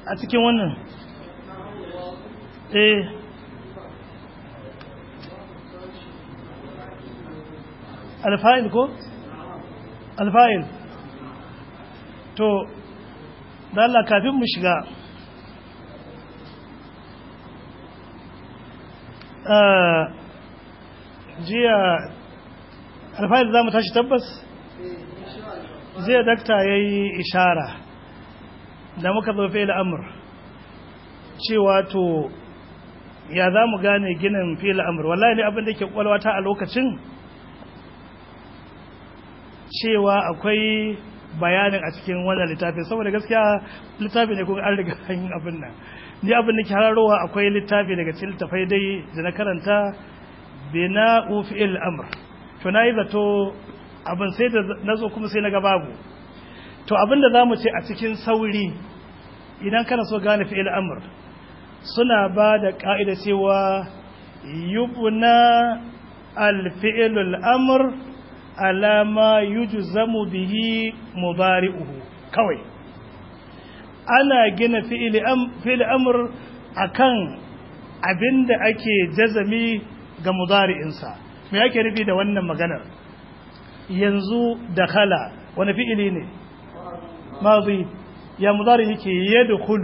a cikin wannan eh alfa'il ko alfa'il to da Allah kafin mu shiga jiya alfa'il za mu tashi tabbas jiya dakta ya yi ishara da muka zo fi'il amur cewa to ya za mu gane ginin fi'il amur wallahi ne abin da ke kwalwata a lokacin cewa akwai bayanin a cikin wannan littafin saboda gaskiya littafi ne kuma an riga yin abin nan ni abin da ke hararowa akwai littafi daga cikin littafai dai da na karanta bina fi'il amr to na yi zato abin sai da na zo kuma sai na ga babu to abin da za mu ce a cikin sauri idan kana so gane fi'il amr suna ba da ka'ida cewa yubna al-fi'ilul amr alama yujzamu bihi mudari'uhu kawai ana gina fi'il amr akan abinda ake jazami ga mudari'insa me yake nufi da wannan maganar yanzu dakhala wani fi'ili ne madhi ya mudari yake yadkhulu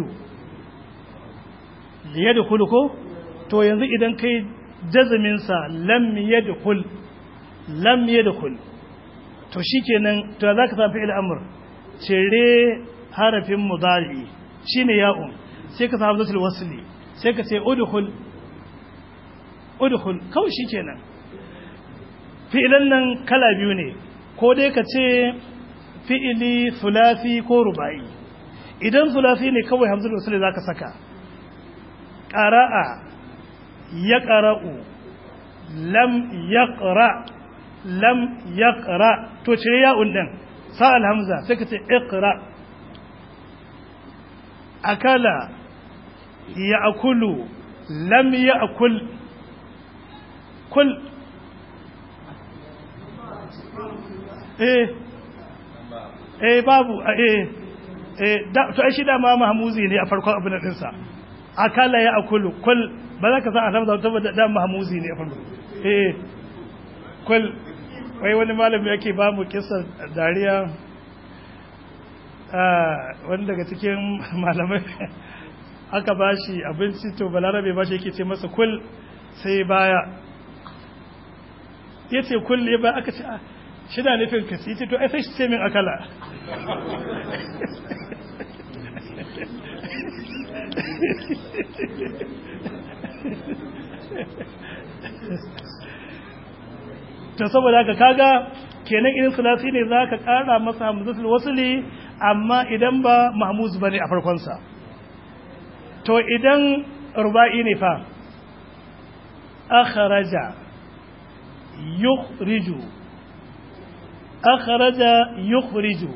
yadkhulu ko to yanzu idan kai jazamin sa lam yadkhul lam yadkhul to shikenan to zaka samu fi'il amr cire harafin mudari shine ya'un sai ka samu zatul wasli sai ka ce udkhul udkhul kawai shikenan fi'ilan nan kala biyu ne ko dai ka ce fi'ili sulasi ko rubai idan sulasi ne kawai hamzul wasli zaka saka qara'a yaqra'u lam yaqra' lam yaqra to cire ya'un din sa alhamza sai ka ce iqra akala ya'kulu lam ya'kul kul eh eh babu eh eh da to ai shi da ma mahmuzi ne a farkon abin din sa akala ya'kulu kul ba za ka sa alhamza saboda da mahmuzi ne a farkon eh kul wai wani malami yake ba mu kisan dariya wani daga cikin malamai aka ba shi abinci to balarabe ba shi yake ce masa kul sai baya ya ce kul ya ba aka ce shi na nufin ka ce to ai sai shi ce min akala to saboda haka kaga kenan irin sulasi ne za ka ƙara masa hamzatul wasuli amma idan ba mahmuz ba ne a farkonsa to idan ruba'i ne fa akharaja yukhriju akharaja yukhriju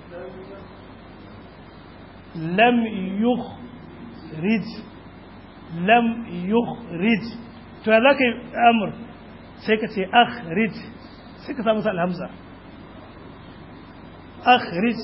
lam yukhrij lam yukhrij to ya zaka yi amur sai ka ce akhrij sai ka samu sa alhamza akhrij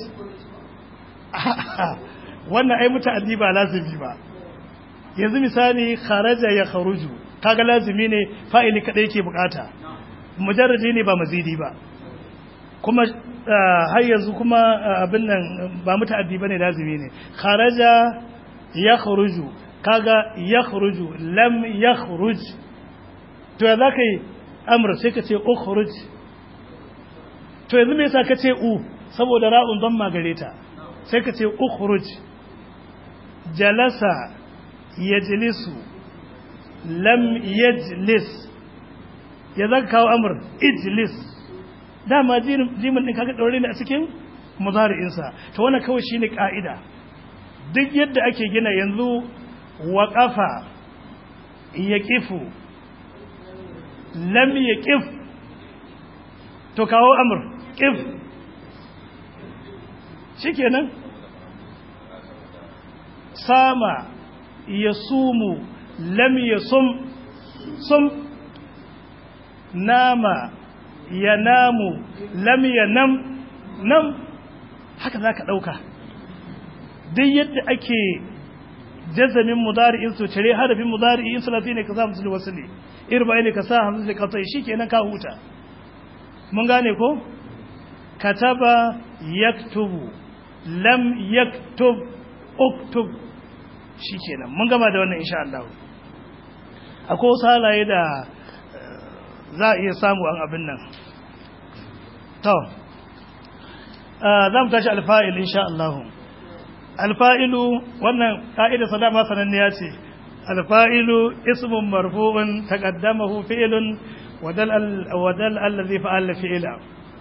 wannan ai muta'addi ba lazimi ba yanzu misali kharaja ya kharuju kaga lazimi ne fa'ili kadai yake bukata mujarradi ne ba mazidi ba kuma har yanzu kuma abin nan ba muta'addi bane lazimi ne kharaja ya kharuju kaga ya kharuju lam ya kharuj to ya zaka yi amr sai ka ce ukhruj to yanzu me yasa ka ce u saboda ra'un don magare ta sai ka ce ukhruj jalasa yajlisu lam yajlis ya zaka kawo amr ijlis dama jimin din kaga daure ne a cikin mudari'insa to wannan kawai shine ka'ida duk yadda ake gina yanzu waqafa yaqifu lam yaqif to kawo amr qif shikenan sama yasumu lam yasum sum nama yanamu lam yanam nam haka zaka dauka duk yadda ake jazamin mudari'in su cire harafin mudari'in sulasi ne ka sa musu wasli irba ne ka sa hamzu da katai shikenan ka huta mun gane ko kataba yaktubu lam yaktub uktub shikenan mun gama da wannan insha Allah akwai wasu halaye da za a iya samu an abin nan to za mu tashi alfa'il insha Allah alfa'ilu wannan ka'ida salama sananniya ce alfa'ilu ismun marfu'un taqaddamahu fi'lun wadal wadal allazi fa'ala fi'la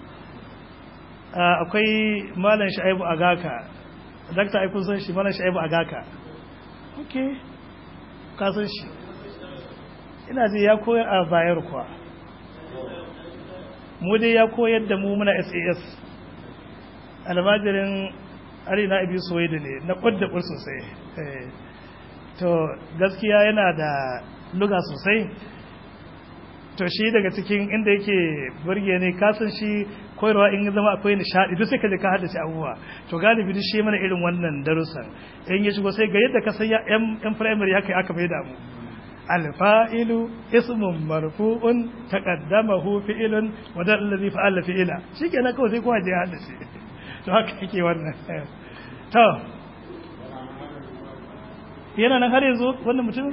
akwai malam sha'ibu agaka dakta ai kun san shi malam sha'ibu agaka okay ka san shi ina ji ya koyar a bayar kuwa mu dai ya koyar da mu muna SAS almajirin arina ibi suwaidi ne na kwadda kur sosai to gaskiya yana da luga sosai to shi daga cikin inda yake burge ne kasan shi koyarwa in zama akwai nishadi duk sai ka je ka haddace abubuwa to galibi duk shi mana irin wannan darussan in ya shigo sai ga yadda ka san yan primary haka aka bai da mu alfa'ilu ismun marfu'un taqaddamahu fi'lun wa dal ladhi fa'ala fi'ila shikenan kawai sai kowa je ya haddace to haka yake wannan to yana nan har yanzu wannan mutum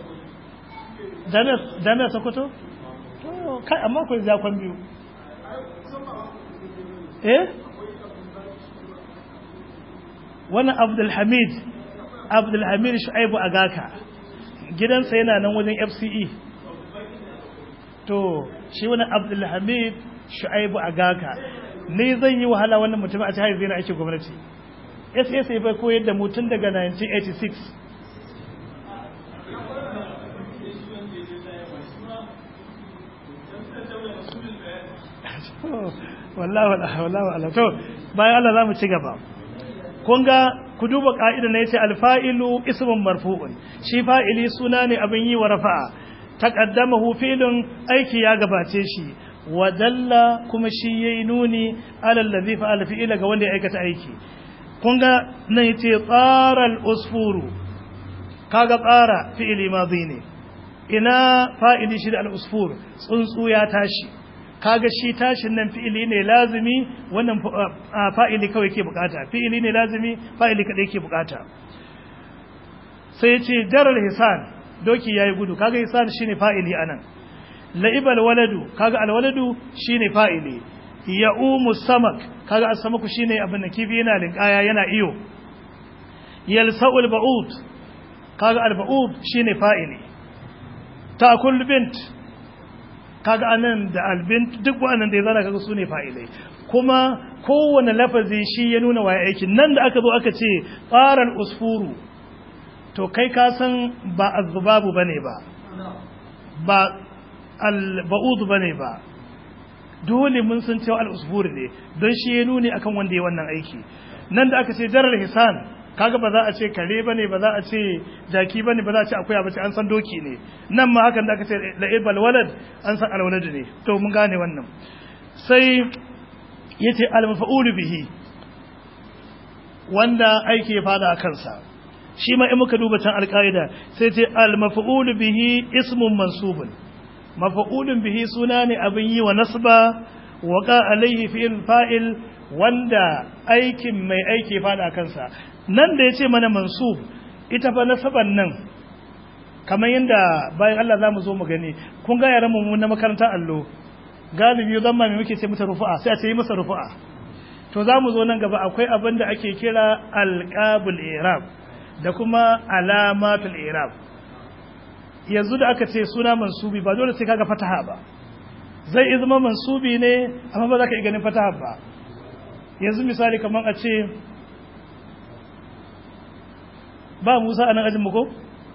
damiya sokoto to kai amma ku zakon biyu eh wannan abdulhamid abdulhamid shu'aibu agaka gidansa yana nan wajen fce to shi wani abdulhamid shu'aibu agaka ne zai yi wahala wannan mutum a cikin zai na ake gwamnati ssa bai koyar da mutum daga 1986 wallahi wallahi to bayan Allah zamu ci gaba kun ga ku duba ka'ida ne yace alfa'ilu ismun marfu'un shi fa'ili suna ne abin yi wa rafa'a taqaddamahu fi'lun aiki ya gabace shi wa dalla kuma shi yayi nuni alal ladhi fa'ala fi'ila ga wanda ya aikata aiki kun ga nan yace tsara al-usfuru kaga tsara fi'ili madhi ne ina fa'ili shi da al-usfur tsuntsu ya tashi kaga shi tashin nan fi'ili ne lazimi wannan fa'ili kawai ke bukata fi'ili ne lazimi fa'ili kadai ke bukata sai ce jaral hisan doki yayi gudu kaga hisan shine fa'ili anan la'ibal waladu kaga alwaladu shine fa'ili ya'umu samak kaga as-samaku shine abin da kifi yana linkaya yana iyo yalsa'ul ba'ud kaga al-ba'ud shine fa'ili ta'kul bint kaga anan da albint duk wannan da ya zana kaga sune fa'ilai kuma kowane lafazi shi ya nuna waye aikin nan da aka zo aka ce qaral usfuru to kai ka san ba azbabu bane ba ba alba'ud bane ba dole mun san cewa al-usfur ne don shi ya nuni akan wanda ya wannan aiki nan da aka ce jarar hisan kaga ba za a ce kare bane ba za a ce jaki bane ba za a ce akuya bace an san doki ne nan ma hakan da aka ce la'ibal walad an san alwalad ne to mun gane wannan sai yace al-maf'ul bihi wanda aiki ya fada a kansa shi ma in muka duba can alƙaida sai ce al-maf'ul bihi ismun mansubun maf'ulun bihi suna ne abin yi wa nasba waqa alaihi fi'il fa'il wanda aikin mai aiki fada kansa nan da ya ce mana mansub ita fa nasaban nan kamar yadda bayan Allah za mu zo mu gani kun ga yaran mu na makarantar allo galibi zan ma muke ce mata rufu'a sai a ce yi masa rufu'a to za mu zo nan gaba akwai abin da ake kira alqabul i'rab da kuma alamatul i'rab yanzu da aka ce suna mansubi ba dole sai kaga fataha ba zai zama mansubi ne amma ba za ka iya ganin fataha ba yanzu misali kamar a ce ba Musa a nan ajin ko?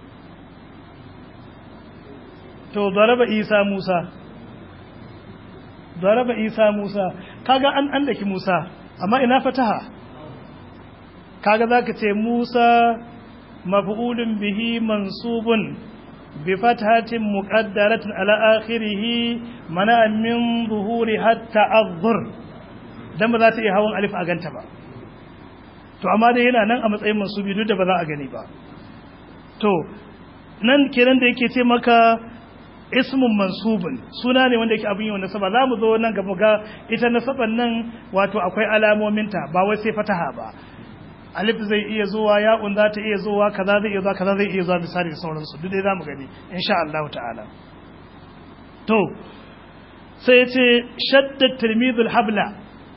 To, zaraba Isa Musa, zaraba Isa Musa, kaga an an daki Musa, amma ina fataha, kaga za ka ce Musa mafi'ulun bihi mansubun bi fatahatin muƙaddaratin ala akhirihi mana min zuhuri hatta azzur dan ba za ta iya hawan alif a ganta ba. to amma dai yana nan a matsayin mansubi duk da ba za a gani ba to nan kenan da yake ce maka ismun mansubun suna ne wanda yake abin yi wa nasaba za mu zo nan gaba ga ita nasaban nan wato akwai alamominta ba wai sai fataha ba alif zai iya zuwa ya'un za ta iya zuwa kaza zai iya zuwa kaza zai iya zuwa misali da sauransu duk dai za mu gani insha Allah ta'ala to sai ce shadda tilmidul habla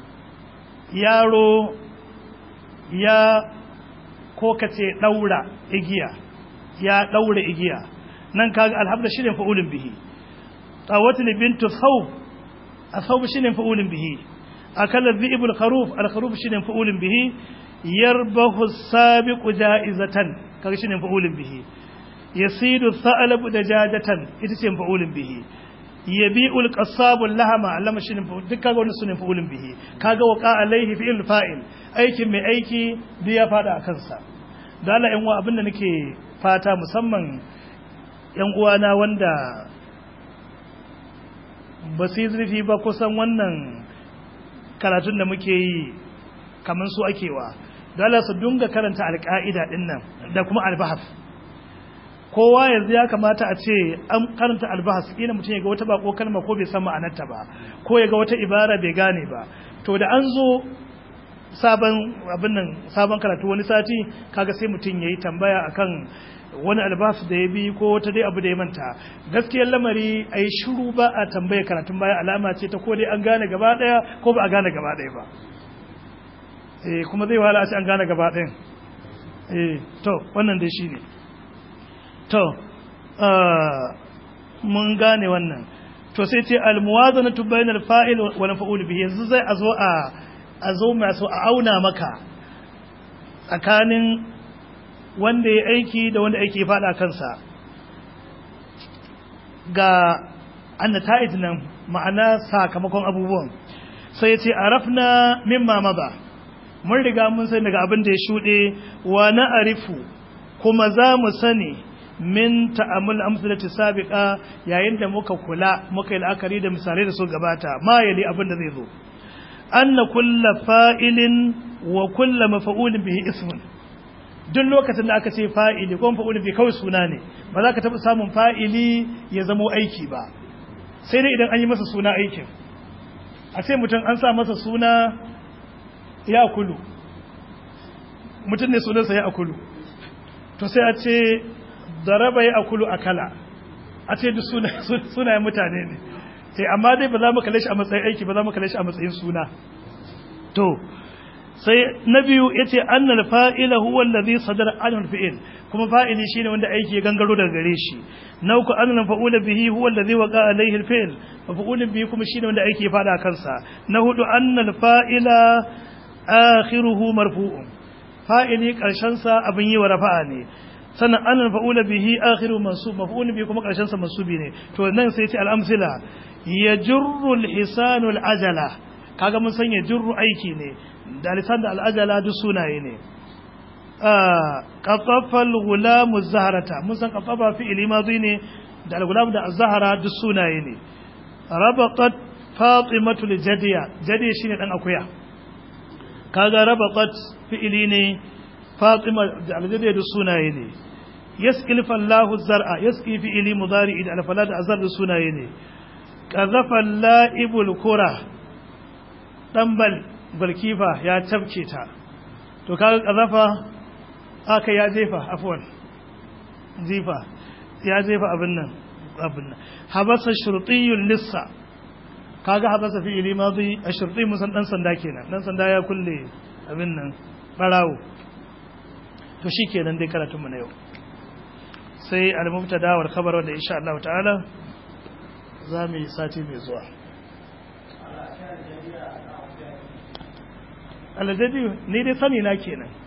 yaro ya ko kace daura igiya ya daura igiya nan kaga alhabla shine fa'ulun bihi tawatul bintu thawb athawb shine fa'ulun bihi akala dhi'ibul kharuf al kharuf shine fa'ulun bihi yarbahu sabiqu ja'izatan kaga shine fa'ulun bihi yasidu tha'labu dajajatan ita ce fa'ulun bihi yabi'ul qassabu lahama allama shine duk kaga wannan sunan fa'ulun bihi kaga waqa alaihi fi'il fa'il aikin mai aiki duk ya fada akan sa da Allah yan uwa abinda nake fata musamman yan uwana wanda ba su yi zurfi ba kusan wannan karatun da muke yi kamar su akewa da Allah su dunga karanta alƙa'ida din nan da kuma albahas kowa yanzu ya kamata a ce an karanta albahas kila mutum ya ga wata bako kalma ko bai san ma'anarta ba ko ya ga wata ibara bai gane ba to da an zo sabon abin nan sabon karatu wani sati kaga sai mutum yayi tambaya akan wani albahas da ya bi ko wata dai abu da ya manta gaskiyar lamari a yi shiru ba a tambaya karatun baya alama ce ta ko dai an gane gaba daya ko ba a gane gaba daya ba eh kuma zai wahala a ce an gane gaba ɗayan eh to wannan dai shine to mun gane wannan to sai ce almuwazanatu bainal fa'il wa maf'ul bihi yanzu zai a zo a a zo masu a auna maka tsakanin wanda ya aiki da wanda aiki fada kansa ga annata'id nan ma'ana sakamakon abubuwan sai ce arafna mimma maza mun riga mun sani daga abin da ya shuɗe wa na arifu kuma za mu sani min ta'amul amsalati sabiqa yayin da muka kula muka yi la'akari da misalai da su gabata ma yali abin da zai zo anna kulla fa'ilin wa kulla mafa'ulin bihi ismun duk lokacin da aka ce fa'ili ko mafa'ulin bihi kawai suna ne ba za ka taɓa samun fa'ili ya zamo aiki ba sai dai idan an yi masa suna aikin a ce mutum an sa masa suna ya kulu mutum ne sunansa ya akulu to sai a ce daraba ya akulu akala a ce duk sunayen mutane ne sai amma dai ba za mu kalle shi a matsayin aiki ba za mu kalle shi a matsayin suna to sai na biyu yace annal fa'ila huwa allazi sadara anhu fi'il kuma fa'ili shine wanda aiki ya gangaro daga gare shi na uku annal fa'ula bihi huwa allazi waqa alayhi al-fi'l fa'ulun bihi kuma shine wanda aiki ya fada kansa na hudu annal fa'ila akhiruhu marfu'un fa'ili karshen sa abin yi wa rafa'a ne sannan annal fa'ula bihi akhiru mansub maf'ulun bihi kuma karshen sa mansubi ne to nan sai ce al-amsila yajurru al-hisanu al-ajala kaga mun san yajurru aiki ne da lisan da al-ajala duk sunaye ne qatafal gulamu zaharata mun san qatafa fi'ili madhi ne da al-gulam da az-zahara duk sunaye ne rabaqat fatimatu li-jadiya jadiya shine dan akuya kaga rabaqat fi'ili ne fatima da al-jadiya duk sunaye ne yasqil fallahu zar'a yasqi fi'ili mudari da al-falad azar duk sunaye ne qazafa la'ibul kura dan bal balkifa ya tabke ta to kaga qazafa aka ya jefa afwan jifa ya jefa abin nan abin nan habasa shurtiyul lissa kaga habasa fi ili madi ashurti musan dan sanda kenan dan sanda ya kulle abin nan barawo to shikenan dai karatun mu na yau sai al-mubtada wal khabar wanda insha Allah ta'ala za mu yi sati mai zuwa aljadi ni dai sani na kenan